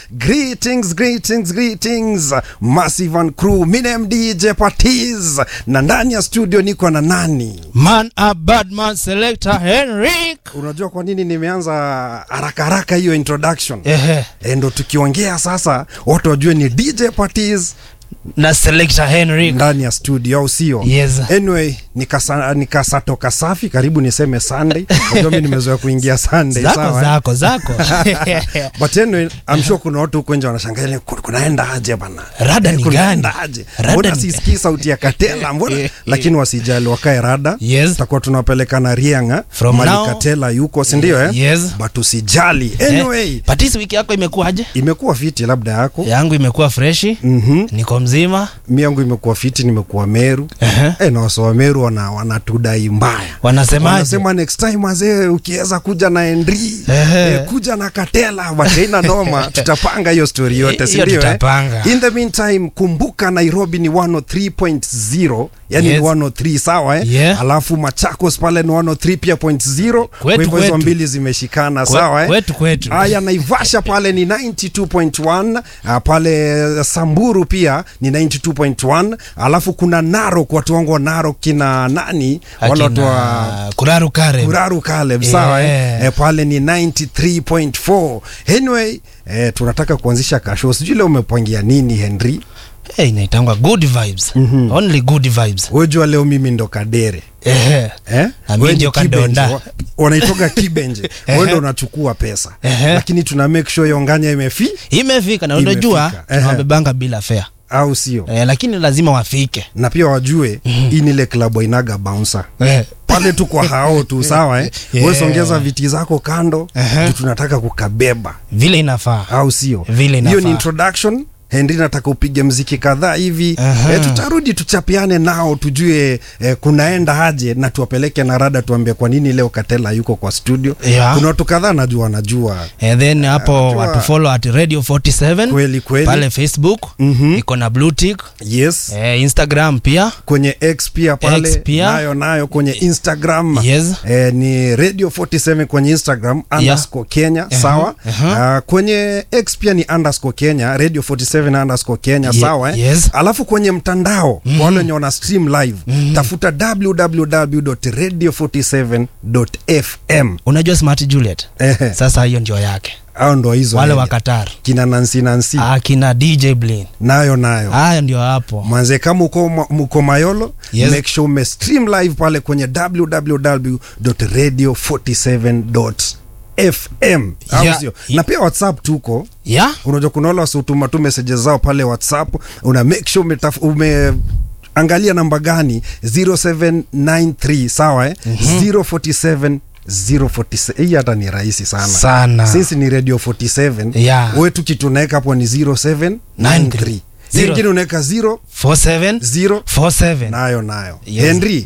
greetings greetings greetings massive and crew minem dj patis na ndani ya studio niko na nani Man a bad man selector Henrik. unajua kwa nini nimeanza haraka haraka hiyo introduction Ehe. e, ndo tukiongea sasa watu wajue ni dj patis Na selector Henrik. ndani ya studio au sio Yes. anyway nikasa- nikasatoka safi karibu niseme sunday unajua mi nimezoea kuingia sunday Zako sawa eh? zako zako. but anyway, I'm sure kuna watu huko nje wanashangaa "Ku- kunaenda aje bana Rada Eh, ni kunaenda gani? aje Rada mbona ni sisikii sauti ya katela mbona lakini wasijali wakae rada Yes. tutakuwa tunapelekana rianga From mali now- katela yuko sindio eh? Yes. but usijali anyway Eh, Patisi wiki yako imekuwaje? imekuwa fiti labda yako Yangu imekuwa freshi. Mhm. Niko mzima. mi yangu imekuwa fiti nimekuwa meru Ehe. eh, na wasowa meru wana, wanatudai mbaya Wanasemaje? wanasema next time wazee ukiweza kuja na endri Ehe. eh, kuja na katela bateina noma tutapanga hiyo story yote Hiyo sindio tutapanga. in the meantime kumbuka nairobi ni 103.0 yani Yes. ni 103 sawa eh? Yeah. alafu machakos pale ni 103 pia point 0 kwa Kwetu, hivyo hizo kwetu. mbili zimeshikana Kwe- sawa eh? kwetu, kwetu. haya naivasha pale ni 92.1 uh, pale samburu pia ni 92.1 alafu kuna narok watu wangu wa narok kina nani wale watu wa Akina Kuraru Kare. kuraru Caleb sawa Yeah. eh? eh, pale ni 93.4 anyway eh, tunataka kuanzisha kasho sijui leo umepangia nini henry Eh, inaitangwa good vibes. Only good vibes. wejua leo mimi ndo kadere Ehe. Eh? Na mimi Wewe ndio ni kibenje, kadonda. wa- wanaitoga kibenje Ehe. wewe ndo unachukua pesa Ehe. lakini tuna make sure yonganya imefi Imefika na unajua Imefika. Ehe. tunawabebanga bila fare. au sio Eh, lakini lazima wafike. na pia wajue hii ni ile klabu ainaga bouncer Eh. pale tu kwa hao tu sawa eh? Yeah. Wewe songeza viti zako kando Ehe. juu tunataka kukabeba Vile inafaa. au sio Vile hiyo inafaa. ni introduction henry nataka upige mziki kadhaa hivi Aha. e, tutarudi tuchapiane nao tujue e, kunaenda aje na tuwapeleke na rada tuambie kwa nini leo katela yuko kwa studio Yeah. kuna watu kadhaa najua wanajua And then hapo Najua- watu follow at radio 47 Kweli, kweli. pale facebook Mhm. iko na blue tick yes eh, instagram pia kwenye x pia pale X pia. nayo nayo kwenye instagram Yes. e, ni radio 47 kwenye instagram underscore kenya sawa aha. Ah, kwenye x pia ni underscore kenya radio 47 underscore kenya Ye- sawa eh? yes. alafu kwenye mtandao mm wale wenye wana stream live tafuta www.radio47.fm unajua smart juliet Ehe. sasa hiyo ndio yake au ndo hizo wale radio. wa qatar kina nansi nansi akina dj blin nayo nayo haya ndio hapo manze kama uko, ma- mko mayolo Yes. make sure ume stream live pale kwenye www.radio47.fm au Yeah. sio? na pia whatsapp tuko ya unajua kuna wale wasiotuma tu messages zao pale whatsapp una make sure umetaf, ume angalia namba gani 0793 sawa eh? 047 047 hii hata ni rahisi sana Sana. since ni radio 47 Yeah. we tu kitu unaweka hapo ni 0793 Zero. zingine unaweka 0 47 0 47 nayo nayo Yes. henry